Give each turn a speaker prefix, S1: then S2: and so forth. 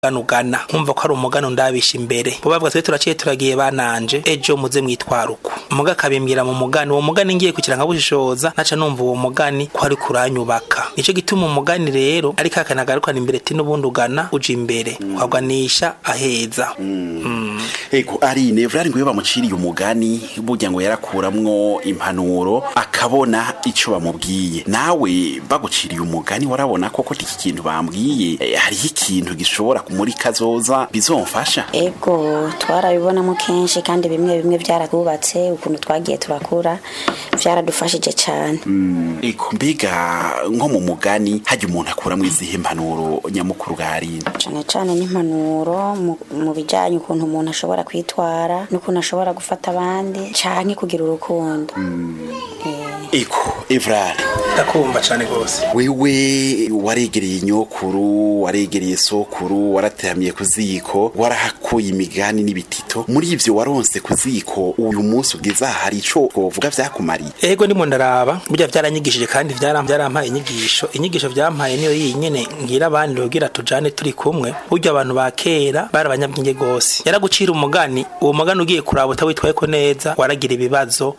S1: ugana nkumva ko ari umugani ndabisha imbere bo bavuga twe turaciye turagiye bananje ejo muze mwitwara uko muga akabimbwira mu mugani uwo mugani ngiye kugira nkabushishoza naca numva uwo mugani ko ari kuranyubaka nico gituma umugani rero ari kakana garukana imbere ti n'ubundi ugana uja imbere ukaganisha aheza
S2: ego ari nevrari ngo iyo bamuciriye umugani burya ngo yarakuramwo impanuro akabona ico bamubwiye nawe baguciriye umugani warabona koko iki kintu bambwiye eh, hariho ikintu gishobora muri kazoza bizomfasha
S3: ego twarabibonamo kenshi kandi bimwe bimwe byaratwubatse ukuntu twagiye turakura byaradufashije cyane
S2: ego mbega nko mu mugani hajya umuntu akuramwo izihe mpanuro nyamukuru bwarinde
S3: cyane cyane n'impanuro mu- mu bijyanye ukuntu umuntu ashobora kwitwara n'ukuntu ashobora gufata abandi cyane kugira urukundo Eh,
S2: ego evrari
S1: ndakumva cane gose
S2: wewe waregereye nyokuru waregereye sokuru warateramiye ku ziko warahakuye imigani n'ibitito muri ivyo waronse ku ziko uyu munsi ugeze aha hari ico twovuga vyakumariye
S1: ego ndimo ndaraba burya byaranyigishije kandi byaram- byarampaye inyigisho inyigisho byampaye niyo yinyene ngira abandi rugira tujane turi kumwe burya abantu ba kera bari abanyabwenge gose yaragucira umugani uwo mugani ugiye kuraba utawitwaye ko neza waragira ibibazo